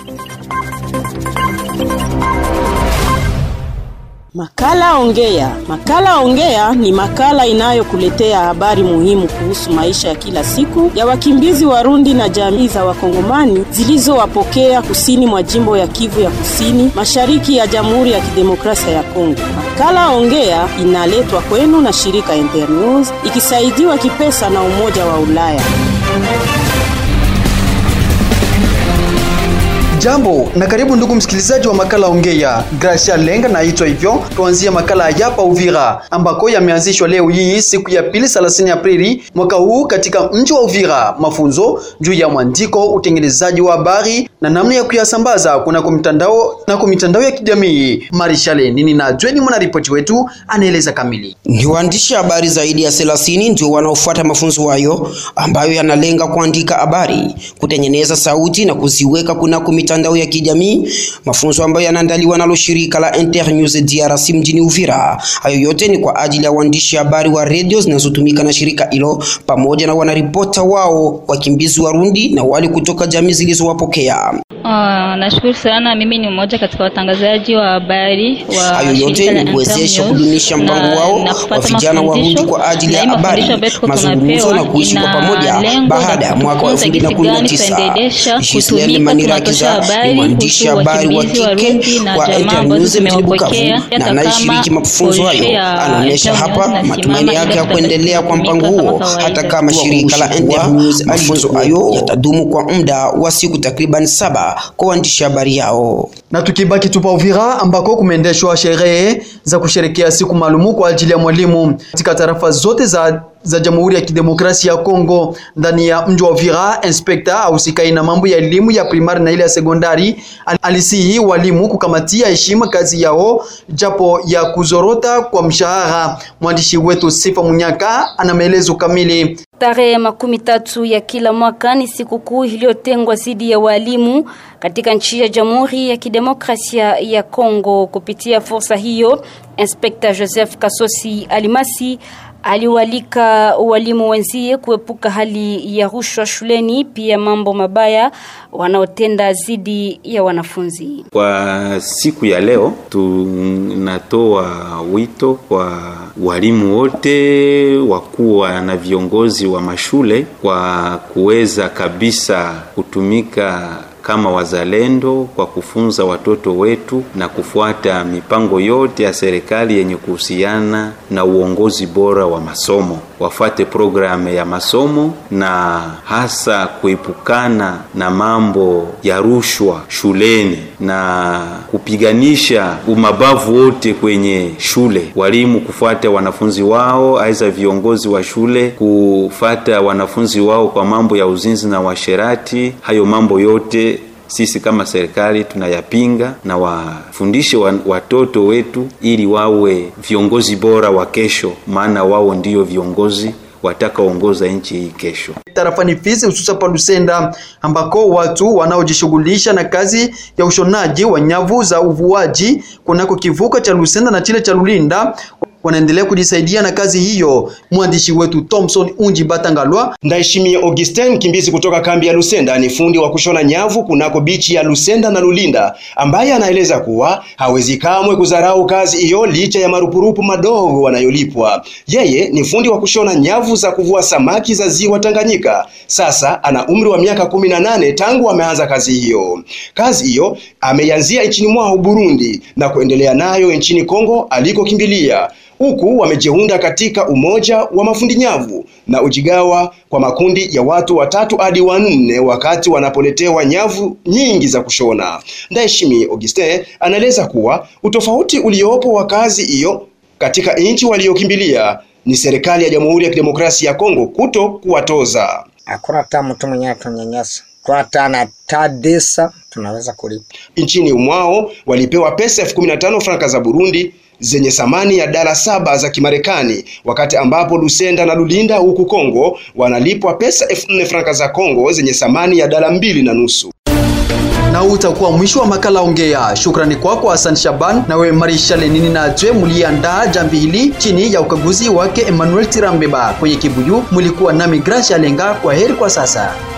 Makala Ongea. Makala Ongea ni makala inayokuletea habari muhimu kuhusu maisha ya kila siku ya wakimbizi Warundi na jamii za Wakongomani zilizowapokea kusini mwa jimbo ya Kivu ya Kusini, mashariki ya Jamhuri ya Kidemokrasia ya Kongo. Makala Ongea inaletwa kwenu na shirika Internews ikisaidiwa kipesa na Umoja wa Ulaya. Jambo na karibu ndugu msikilizaji wa makala Ongea. Gracia Lenga naitwa hivyo. Tuanzie makala yapa Uvira ambako yameanzishwa leo hii siku ya pili 30 Aprili mwaka huu katika mji wa Uvira, mafunzo juu ya mwandiko, utengenezaji wa habari na namna ya kuyasambaza kunako mitandao na kwa mitandao ya kijamii. Marishale nini na Jweni mwana ripoti wetu anaeleza kamili. Ni waandishi habari zaidi ya 30 ndio wanaofuata mafunzo hayo ambayo yanalenga kuandika habari, kutengeneza sauti na kuziweka kunako mitandao ya kijamii, mafunzo ambayo yanaandaliwa nalo shirika la Internews DRC mjini Uvira. Hayo yote ni kwa ajili ya waandishi habari wa redio zinazotumika na shirika hilo pamoja na wanaripota wao, wakimbizi Warundi na wale kutoka jamii zilizowapokea. Uh, nashukuru sana. Mimi ni mmoja katika watangazaji wa habari wa Hayo yote ni kuwezesha kudumisha mpango wao wa vijana Warundi kwa ajili ya habari, mazungumzo na kuishi kwa pamoja baada ya mwaka wa 2019. Gisele Manirakiza ni mwandishi habari wa kike wa Internews mjini Bukavu na anayeshiriki mafunzo hayo. Anaonyesha hapa matumaini yake ya kuendelea kwa mpango huo hata kama shirika la Internews mafunzo hayo yatadumu kwa muda wa siku takriban saba kwa waandishi habari yao. Na tukibaki tupa Uvira ambako kumeendeshwa sherehe za kusherekea siku maalumu kwa ajili ya mwalimu katika tarafa zote za za Jamhuri ya Kidemokrasia ya Kongo ndani ya mji wa Uvira. Inspekta ausikai na mambo ya elimu ya primari na ile ya sekondari alisihi walimu kukamatia heshima kazi yao japo ya kuzorota kwa mshahara. Mwandishi wetu Sifa Munyaka ana maelezo kamili. Tarehe makumi tatu ya kila mwaka ni sikukuu iliyotengwa dhidi ya walimu katika nchi ya Jamhuri ya Kidemokrasia ya Kongo. Kupitia fursa hiyo, Inspekta Joseph Kasosi Alimasi aliwalika walimu wenzie kuepuka hali ya rushwa shuleni, pia mambo mabaya wanaotenda dhidi ya wanafunzi. Kwa siku ya leo tunatoa wito kwa walimu wote, wakuwa na viongozi wa mashule kwa kuweza kabisa kutumika kama wazalendo kwa kufunza watoto wetu na kufuata mipango yote ya serikali yenye kuhusiana na uongozi bora wa masomo. Wafuate programu ya masomo na hasa kuepukana na mambo ya rushwa shuleni na kupiganisha umabavu wote kwenye shule. Walimu kufuata wanafunzi wao, aidha viongozi wa shule kufata wanafunzi wao kwa mambo ya uzinzi na washerati. Hayo mambo yote sisi kama serikali tunayapinga na wafundishe watoto wetu ili wawe viongozi bora wa kesho, maana wao ndio viongozi watakaoongoza nchi hii kesho. Tarafani Fizi, hususan pa Lusenda, ambako watu wanaojishughulisha na kazi ya ushonaji wa nyavu za uvuaji kunako kivuko cha Lusenda na chile cha Lulinda wanaendelea kujisaidia na kazi hiyo. Mwandishi wetu Thompson Unji Batangalwa Ndaheshimie Augustin, mkimbizi kutoka kambi ya Lusenda, ni fundi wa kushona nyavu kunako bichi ya Lusenda na Lulinda, ambaye anaeleza kuwa hawezi kamwe kudharau kazi hiyo licha ya marupurupu madogo wanayolipwa. Yeye ni fundi wa kushona nyavu za kuvua samaki za ziwa Tanganyika. Sasa ana umri wa miaka kumi na nane tangu ameanza kazi hiyo. Kazi hiyo ameianzia nchini mwao Burundi na kuendelea nayo nchini Kongo alikokimbilia huku wamejiunda katika umoja wa mafundi nyavu na ujigawa kwa makundi ya watu watatu hadi wanne wakati wanapoletewa nyavu nyingi za kushona. Ndaheshimi Augustin anaeleza kuwa utofauti uliopo wa kazi hiyo katika nchi waliokimbilia ni serikali ya Jamhuri ya Kidemokrasia ya Kongo kuto kuwatoza. Hakuna hata mtu mwenyewe tunyanyasa kwa tana tadesa tunaweza kulipa. Nchini mwao walipewa pesa elfu kumi na tano franka za Burundi zenye thamani ya dala saba za Kimarekani, wakati ambapo Lusenda na Lulinda huku Kongo wanalipwa pesa elfu nne franka za Kongo zenye thamani ya dala mbili na nusu. na huu utakuwa mwisho wa makala Ongea. Shukrani kwako kwa Hassan Shaban na wewe Marisha Lenini na Jwe muliandaa jambi hili chini ya ukaguzi wake Emmanuel Tirambeba. Kwenye kibuyu mulikuwa nami Gracia Lenga. Kwa heri kwa sasa.